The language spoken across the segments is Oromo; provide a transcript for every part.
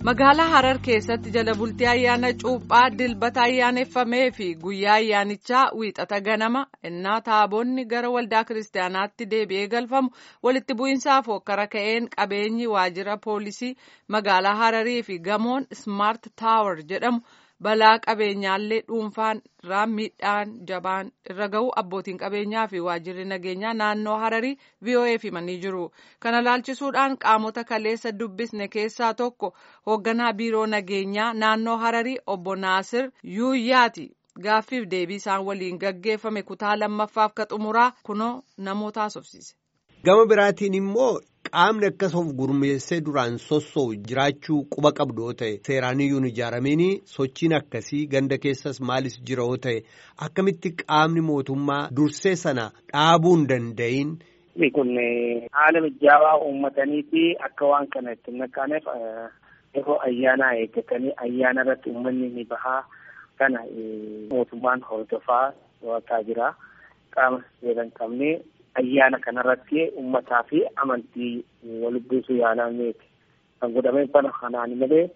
magaalaa harar keessatti jala bultii ayyaana cuuphaa dilbata ayyaaneffamee fi guyyaa ayyaanichaa wiixata ganama innaa taaboonni gara waldaa kiristaanaatti deebi'ee galfamu walitti bu'iinsaaf hokkara ka'een qabeenyi waajjira poolisii magaalaa hararii fi gamoon ismaart taawar jedhamu balaa qabeenyaallee dhuunfaan irraa miidhaan jabaan irra ga'u abbootiin qabeenyaa fi waajjirri nageenyaa naannoo hararii vo'eef himanii jiru kana laalchisuudhaan qaamota kaleessa dubbisne keessaa tokko hoogganaa biiroo nageenyaa naannoo hararii obbo naasir yuuyyaati gaaffiif deebii isaan waliin gaggeeffame kutaa lammaffaaf ka xumuraa kunoo namoota haasofsiise. gama biraatiin immoo qaamni akkas of gurmeessee duraan sossoo'u jiraachuu quba qabdu yoo ta'e seeraaniyyuu hin ijaaramiin sochiin akkasii ganda keessas maalis jira yoo ta'e akkamitti qaamni mootummaa dursee sana dhaabuu hin danda'iin. kun haala mijaawaa uummatanii fi akka waan kana itti naqqaaneef yeroo ayyaanaa eeggatanii ayyaana irratti uummanni ni bahaa kana mootummaan hordofaa to'ataa jira qaama seera hin qabne. ayyaana kanarratti uummataa fi amantii walitti buusuu yaalameeti kan godhame bana kanaan malee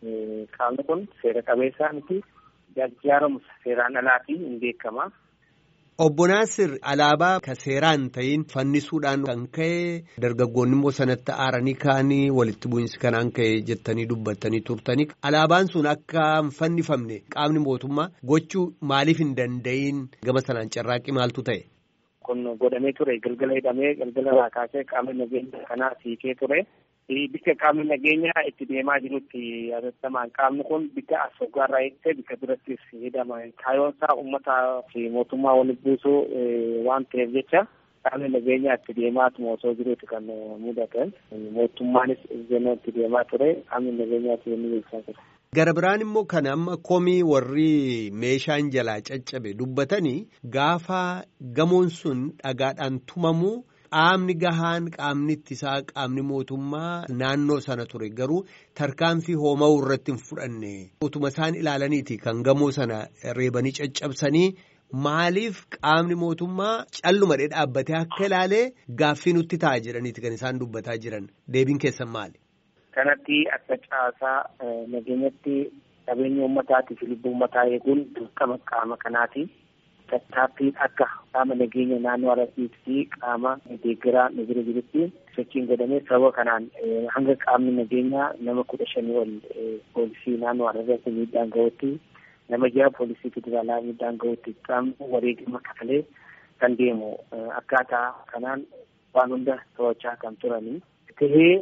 qaamni kun seera qabeessaa miti gargaaramu seeraan alaatiin hin beekama. Obbo Naasir alaabaa ka seeraan ta'in fannisuudhaan kan ka'e dargaggoonni immoo sanatti aaranii ka'anii walitti bu'iinsi kanaan ka'e jettanii dubbattanii turtanii alaabaan sun akka hin fannifamne qaamni mootummaa gochuu maaliif hin danda'iin gama sanaan carraaqqii maaltu ta'e. kun godhamee ture galgala hidhamee galgala irraa kaasee qaamni nageenya kanaa siikee ture bikka qaamni nageenyaa itti deemaa jirutti yaadattamaan qaamni kun bikka as hoggaarraa eegsee bikka birattis hidhama kaayoon isaa uummataa fi mootummaa walitti buusuu waan ta'eef jecha qaamni nageenyaa itti deemaatuma osoo jiruuti kan mudatan mootummaanis itti deemaa ture qaamni nageenyaa itti deemaa ture. Gara biraan immoo kan amma komii warri meeshaan jalaa caccabe dubbatanii gaafa gamoon sun dhagaadhaan tumamu qaamni gahaan qaamni ittisaa qaamni mootummaa naannoo sana ture garuu tarkaanfii hooma'uu irratti hin fudhanne utuma isaan ilaalaniiti kan gamoo sana reebanii caccabsanii maaliif qaamni mootummaa callumadhee dhaabbatee akka ilaalee gaaffii nutti ta'a jedhaniiti kan isaan dubbataa jiran deebiin keessan maali? kanatti akka caasaa nageenyatti qabeenya uummataatiif lubbuu uummataa eeguun dirqama qaama kanaati. Tattaaffiin akka qaama nageenya naannoo Harargee fi qaama deeggaraa nageenya jirutti sochiin godhamee sababa kanaan hanga qaamni nageenyaa nama kudha shanii ol poolisii naannoo Harargee miidhaan gahuutti nama jaha poolisii federaalaa miidhaan gahuutti qaamni wareegama kafalee kan deemu akkaataa kanaan waan hunda to'achaa kan turanii tahee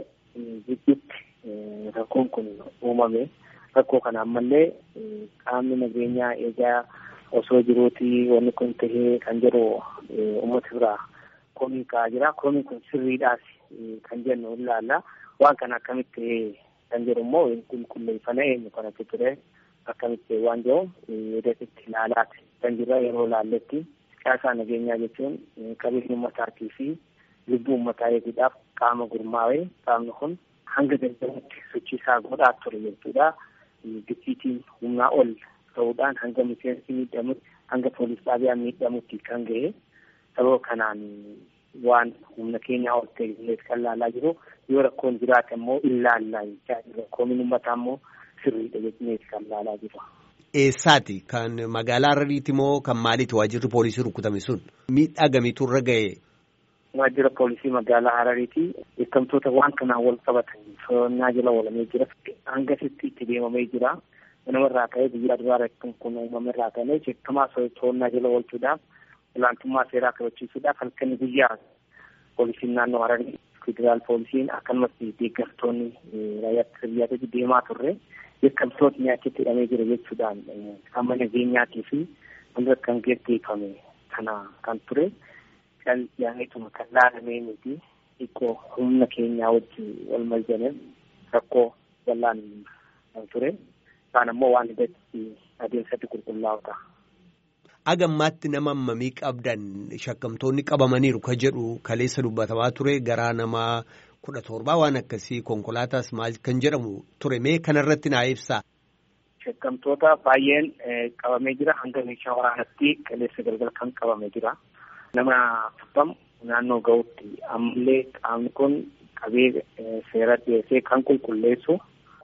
gidduutti rakkoon kun uumame rakkoo kana ammallee qaamni nageenyaa eegaa osoo jiruuti wanni kun tahee kan jedhu uummata biraa komii ka'aa jira komiin kun sirriidhaas kan jennu ilaalla waan kana akkamitti tahee kan jedhu immoo qulqulleeffana eenyu kanatti ture akkamitti waan jedhu yeedasitti ilaalaati kan jirra yeroo laalletti caasaa nageenyaa jechuun qabeenya uummataatii fi lubbuu uummataa eeguudhaaf qaama gurmaa'ee qaamni kun hanga danda'utti sochii isaa godhaa ture jechuudha. Gitiitiin humnaa ol ta'uudhaan hanga miseensi miidhamutti hanga poolis xaabiyaa miidhamutti kan ga'e sababa kanaan waan humna keenyaa ol ta'e kan laalaa jiru yoo rakkoon jiraate immoo ilaallaa jechaa jira. Rakkoon uummataa immoo sirriidha jechnee kan laalaa jiru. Eessaati kan magaalaa Harariiti moo kan maaliiti waajjirri poolisii rukutame sun miidhaa gamiitu irra ga'e? waajjira poolisii magaalaa Harariiti beekamtoota waan kanaan wal qabatan to'annaa jala oolamee jira. Hangasitti itti deemamee jira. Namarraa ka'ee guyyaa duraa rakkoon kun uumamerraa ka'ee jechamaa to'annaa jala oolchuudhaaf olaantummaa seeraa kabachiisuudhaaf halkanii guyyaa poolisiin naannoo Hararii federaal poolisiin akkasumas deeggartoonni raayyaa biyyaatti deemaa turre beekamtootni achitti hidhamee jira jechuudhaan qaama nageenyaatii fi wanta kan geggeeffame kana kan ture. kan yaa'eetuma kan laalamee miti xiqqoo humna keenyaa wajjin wal maljaneef rakkoo bal'aan kan ture isaan ammoo waan hidhatti adeemsatti qulqullaa'u ta'a. Agammaatti nama hammamii qabdan shakkamtoonni qabamaniiru ka jedhu kaleessa dubbatamaa ture garaa namaa kudha torbaa waan akkasii konkolaataas maal kan jedhamu ture mee kanarratti naa ibsaa. Shakkamtoota baay'een qabamee jira hanga meeshaa waraanatti kaleessa galgala kan qabamee jira. nama afurtam naannoo ga'utti ammallee qaamni kun qabee seera dhiyeessee kan qulqulleessu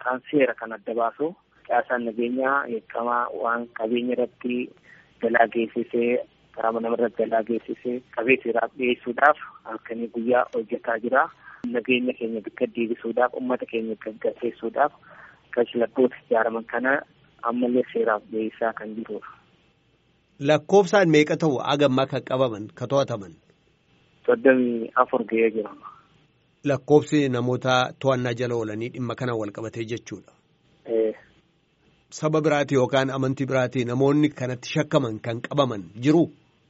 yookaan seera kan adda baasu caasaan nageenyaa eekamaa waan qabeenya irratti galaa geessisee qaama namarratti galaa geessisee qabee seeraaf dhiyeessuudhaaf halkanii guyyaa hojjetaa jira. Nageenya keenya bikka deebisuudhaaf uummata keenya gaggeessuudhaaf kashlabboota ijaaraman kana ammallee seeraaf dhiyeessaa kan jirudha. Lakkoofsaan meeqa ta'u hagammaa kan qabaman kan to'ataman? Soddomii afur ga'ee jira. Lakkoofsi namoota to'annaa jala oolanii dhimma kana wal qabatee jechuudha. Saba biraati yookaan amantii biraati namoonni kanatti shakkaman kan qabaman jiru?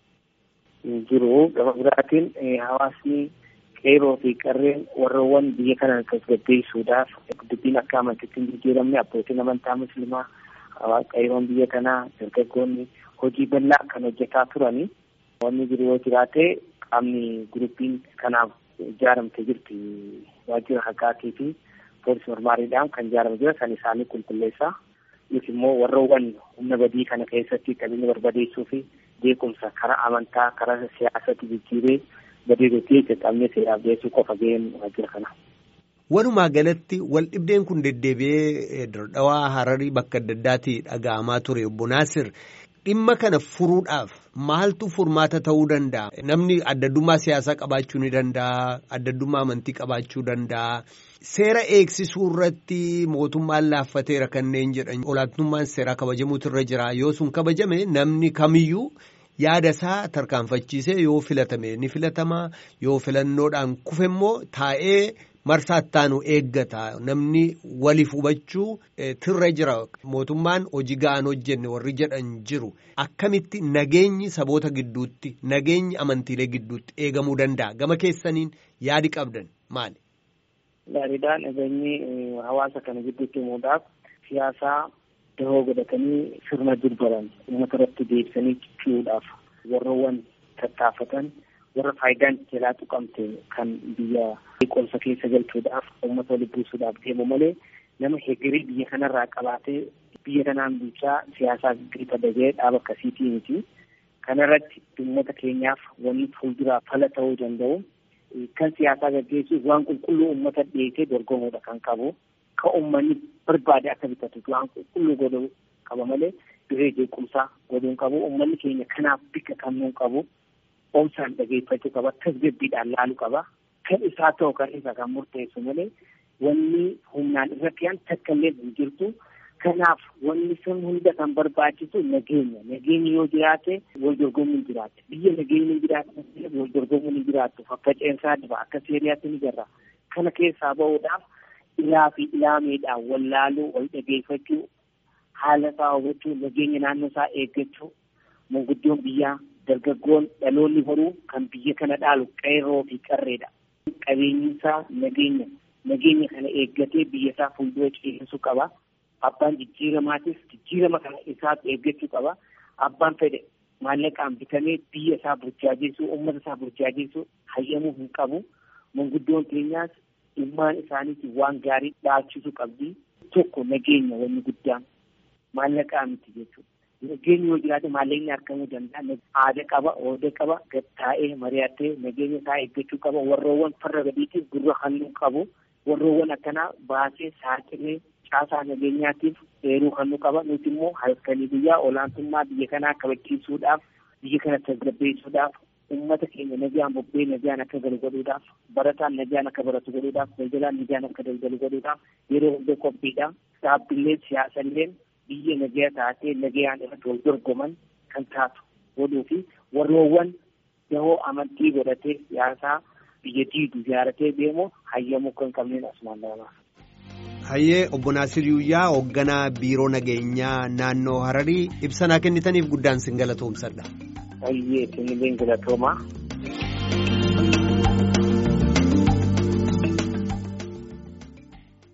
Jiru gama biraatiin hawaasni qeeroo fi qarreen warroowwan biyya kana tasgabbeessuudhaaf dubbiin akka amantiitti hin jijjiiramne abbootiin amantaa musliimaa qeeroon biyya kanaa dargaggoonni hojii bal'aa kan hojjetaa turani. Wanni jiru yoo jiraate qaamni guruppiin kanaaf ijaaramte jirti waajjira haqaatii fi poolisii mormaariidhaan kan ijaarame jira san isaanii qulqulleessaa. Yookiin immoo warroowwan humna badii kana keessatti qabeenya barbadeessuu fi beekumsa karaa amantaa karaa siyaasatti jijjiiree badeedotii qaqqabnee seeraaf dhiyeessuu qofa ga'een waajjira kana. Walumaa galatti wal dhibdeen kun deddeebi'ee dardhawaa hararii bakka adda addaatti dhaga'amaa ture obbo Naasir dhimma kana furuudhaaf maaltu furmaata ta'uu danda'a? Namni addaddummaa siyaasaa qabaachuu ni danda'a, addaddummaa amantii qabaachuu danda'a. Seera eegsisuu irratti mootummaan laaffateera kanneen jedhan olaantummaan seeraa kabajamuutu irra jira. Yoo sun kabajame namni kamiyyuu yaada isaa tarkaanfachiisee yoo filatame ni filatama. Yoo filannoodhaan kufe immoo taa'ee marsaa ittaanu eeggata. Namni waliif hubachuu tirra jira. Mootummaan hojii ga'an hojjenne warri jedhan jiru. Akkamitti nageenyi saboota gidduutti, nageenyi amantiilee gidduutti eegamuu danda'a? Gama keessaniin yaadi qabdan maali? Gaariidhaan nageenyi hawaasa kana gidduutti himuudhaaf siyaasaa dahoo godhatanii sirna durbaran uummata irratti deebisanii cicciruudhaaf warroowwan tattaafatan warra faayidaan jalaa tuqamte kan biyya qolsa keessa galchuudhaaf uummata walitti buusuudhaaf deemu malee nama hegerii biyya kanarraa qabaatee biyya kanaan bulchaa siyaasaa gadi dagee dhaaba akkasiitii miti. Kanarratti uummata keenyaaf wanni fuulduraa fala ta'uu danda'u. Kan siyaasaa gaggeessuuf waan qulqulluu uummata dhiyeessee dorgomuudha kan qabu. Kan uummanni barbaade akka bitatu waan qulqulluu godhuu qaba malee diree jeequmsaa godhuu qabu. Uummanni keenya kanaaf bika kannuu qabu. Oomsaan dhageeffachuu qaba. Tasgabbiidhaan laaluu qaba. Kan isaa ta'u kan isa kan murteessu malee wanni humnaan irratti aan takka illee hin jirtu. Kanaaf wanni sun hunda kan barbaachisu nageenya. Nageenyi yoo jiraate wal dorgomuun jiraate. Biyya nageenyi hin jiraate wal dorgomuun hin jiraattu. Faffaceensaa dhiba akka seeriyaatti ni jirra. Kana keessaa bahuudhaaf ilaa fi ilaameedhaan wal laaluu, wal dhageeffachuu, haala isaa hubachuu, nageenya naannoo isaa eeggachuu, manguddoon biyyaa, dargaggoon dhaloonni horuu kan biyya kana dhaalu qeerroo fi qarreedha. Qabeenyi isaa nageenya. Nageenya kana eeggatee biyya isaa fuuldura ceesisuu qaba. Abbaan jijjiiramaatis jijjiirama kana isaatu eeggachuu qaba. Abbaan fedhe maallaqaan bitamee biyya isaa burjaajeessuu, uummata isaa burjaajeessuu hayyamuu hin qabu. Manguddoon keenyaas ilmaan isaaniitiin waan gaarii dhaalchisuu qabdi. Tokko nageenya wanni guddaan maallaqaa miti jechuudha. Nageenyi yoo jiraate maallaqni argamuu danda'a. Aada qaba, ooda qaba, gattaa'ee mari'atee nageenya isaa eeggachuu qaba. Warroowwan farra gadiitiif gurra halluu qabu. Warroowwan akkanaa baasee saaxilee caasaa nageenyaatiif eeruu halluu qaba. Nuti immoo halkanii guyyaa olaantummaa biyya kanaa kabachiisuudhaaf, biyya kana tasgabbeessuudhaaf, uummata keenya nagaan bobbee nagaan akka galu godhuudhaaf, barataan nagaan akka baratu godhuudhaaf, daldalaan nagaan akka daldalu godhuudhaaf yeroo hunda qophiidha. Dhaabbileen siyaasalleen biyya nagaa taatee nagaan irratti wal dorgoman kan taatu godhuu fi warroowwan dahoo amantii godhatee siyaasaa biyya diidu ijaaratee deemu hayyamuu kan qabneen asumaan lamaaf. Hayyee obbo Naasir Yuuyyaa hoogganaa biiroo nageenyaa naannoo Hararii ibsa naa kennitaniif guddaan sin galatoomsadha. Hayyee isin illee galatoomaa.